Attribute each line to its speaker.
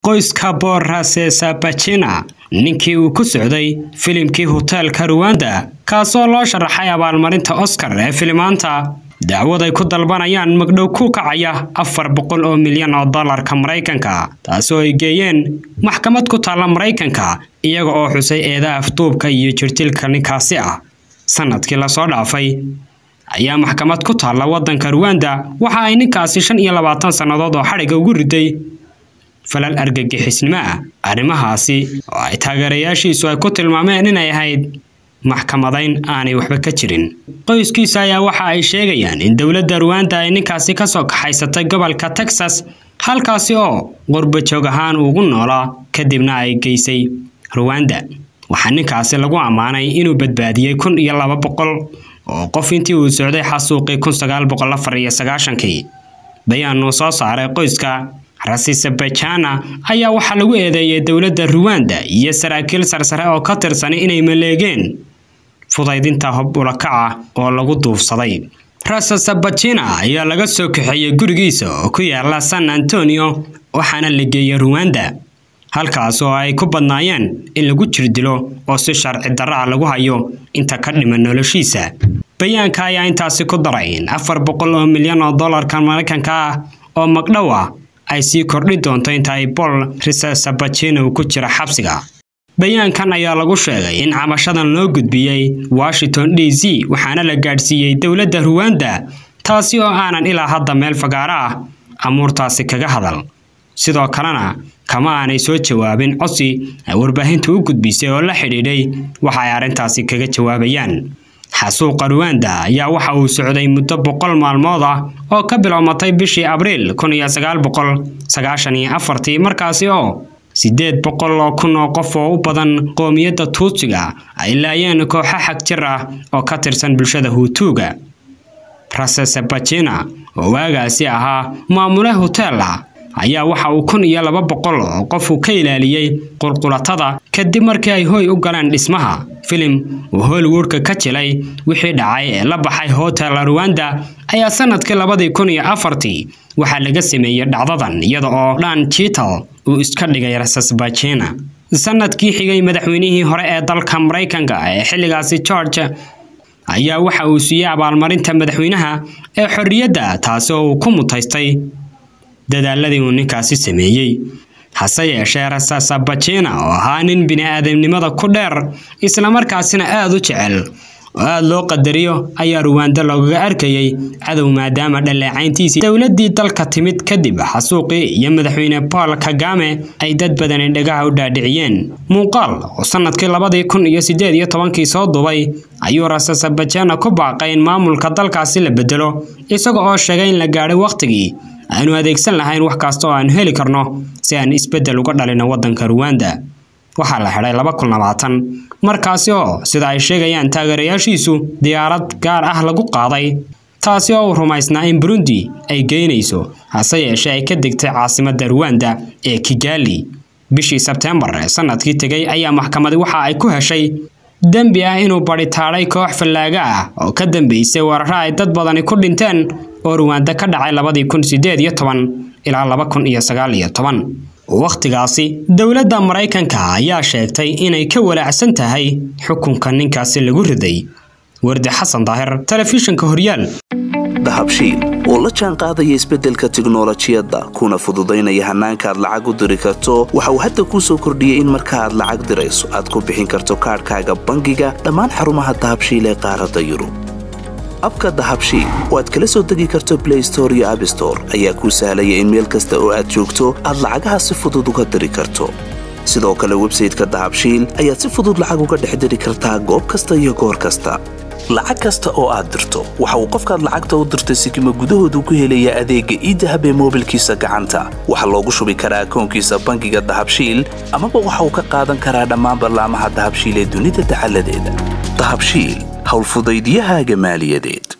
Speaker 1: qoyska borasesabajina ninkii uu ku socday filimkii hoteelka ruwanda kaasoo loo sharaxay abaalmarinta oscar ee filimaanta dacwad ay ku dalbanayaan magdhow ku kacaya afar boqol oo milyan oo dollarka maraykanka taasoo ay geeyeen maxkamad ku taalla maraykanka iyaga oo xusay eeda afduubka iyo jirtilka ninkaasi ah sanadkii lasoo dhaafay ayaa maxkamad ku taalla waddanka ruwanda waxa ay ninkaasi shan iyo labaatan sannadood oo xadhiga ugu riday falal argagixisnimo ah arrimahaasi oo ay taageerayaashiisu ay ku tilmaameen inay ahayd maxkamadayn aanay waxba ka jirin qoyskiisa ayaa waxa ay sheegayaan in dowladda ruwanda ay ninkaasi kasoo kaxaysatay gobolka texas halkaasi oo qurbajoog ahaan ugu noolaa kadibna ay geysay ruwanda waxaa ninkaasi lagu ammaanay inuu badbaadiyey kun iyo laba boqol oo qof intii uu socday xasuuqii kun sagaal boqol afar iyo sagaashankii bayaan uu soo saaray qoyska rasisabajana ayaa waxaa lagu eedeeyay dowladda ruwanda iyo saraakiil sarsare oo ka tirsan inay maleegeen fudaydinta hob ulakaca oo lagu duufsaday rasasabajina ayaa laga soo kaxeeyey gurigiisa oo ku yaala san antonio waxaana la geeyey ruwanda halkaas oo ay ku badnaayeen in lagu jirdilo oo si sharci darra ah lagu hayo inta ka dhiman noloshiisa bayaanka ayaa intaasi ku daray in afar boqol oo milyan oo dollarka maraykanka ah oo magdhow ah ay sii kordhi doonto inta ay bol risasabajina uu ku jira xabsiga bayaankan ayaa lagu sheegay in cabashadan loo gudbiyey washington d c waxaana la gaadhsiiyey dowladda ruwanda taasi oo aanan ilaa hadda meel fagaaro ah amuurtaasi kaga hadal sidoo kalena kama aanay soo jawaabin codsi ay warbaahintu u gudbisay oo la xidhiidhay waxa ay arrintaasi kaga jawaabayaan xasuuqa ruwanda ayaa waxa uu socday muddo boqol maalmood ah oo ka bilowmatay bishii abriil kun iyo sagaal boqol sagaashan iyo afartii markaasi oo siddeed boqol oo kun oo qof oo u badan qoomiyadda tuutsiga ay laayeen kooxo xag jir ah oo ka tirsan bulshada huutuuga rasesabajina oo waagaasi ahaa maamule hotel ah ayaa waxa uu kun iyo laba boqol oo qofu ka ilaaliyey qulqulatada kadib markii ay hooy u galeen dhismaha filim uu hollywoodka ka jilay wixii dhacay ee la baxay hotel ruwanda ayaa sanadkii labadii kun iyo afartii waxaa laga sameeyey dhacdadan iyada oo dhan jital uu iska dhigay rasasbajina sanadkii xigay madaxweynihii hore ee dalka maraykanka ee xilligaasi george ayaa waxa uu siiyey abaalmarinta madaxweynaha ee xorriyadda taasi oo uu ku mutaystay dadaaladii uu ninkaasi sameeyey hase yeeshee rasasabajina oo ahaa nin bini-aadamnimada ku dheer islamarkaasina aada u jecel oo aada loo qadariyo ayaa ruwanda loogaga arkayey cadow maadaama dhaleecayntiisii dowladdii dalka timid kadib xasuuqii iyo madaxweyne paul kagame ay dad badani dhagaha u dhaadhiciyeen muuqaal oo sanadkii labadii kun iyo siddeed iyo tobankii soo dubay ayuu rasasabajana ku baaqay in maamulka dalkaasi la bedelo isaga oo sheegay in la gaadhay wakhtigii aanu adeegsan lahayn wax kasta oo aanu heli karno si aan isbeddel uga dhalino waddanka ruwanda waxaa la xidhay laba kun labaatan markaasi oo sida ay sheegayaan taageerayaashiisu diyaarad gaar ah lagu qaaday taasi oo uu rumaysnaa in burundi ay geynayso hase yeeshee ay ka degtay caasimadda ruwanda ee kigali bishii sebteembar ee sanadkii tegay ayaa maxkamadi waxa ay ku heshay dembi ah inuu badhitaadhay koox fallaaga ah oo ka dambeysay weeraro ay dad badani ku dhinteen oo ruwanda ka dhacay labadii kun siddeed iyo toban ilaa laba kun iyo sagaal iyo toban wakhtigaasi dowladda maraykanka ayaa sheegtay inay ka walaacsan tahay xukunka ninkaasi lagu riday wardi xasan daahir telefishinka horyaal
Speaker 2: dahabshiil oo la jaan qaadaya isbeddelka tiknolojiyadda kuna fududaynaya hannaanka aad lacag u diri karto waxa uu hadda kuu soo kordhiyey in marka aad lacag dirayso aad ku bixin karto kaadhkaaga bangiga dhammaan xarumaha dahabshiil ee qaaradda yurub abka dahabshiil oo aad kala soo degi karto blay store iyo abstore ayaa kuu sahlaya in meel kasta oo aad joogto aad lacagaha si fudud uga diri karto sidoo kale websayteka dahabshiil ayaad si fudud lacag uga dhex diri kartaa goob kasta iyo goor kasta lacag kasta oo aad dirto waxa uu qofkaad lacagta u dirtay sikima gudahoodu ku helayaa adeegga iidahab ee moobilkiisa gacanta waxaa loogu shubi karaa akoonkiisa bangiga dahabshiil amaba waxa uu ka qaadan karaa dhammaan ballaamaha dahabshiil ee dunida dacaladeeda dahabshiil howlfudaydyahaaga maaliyadeed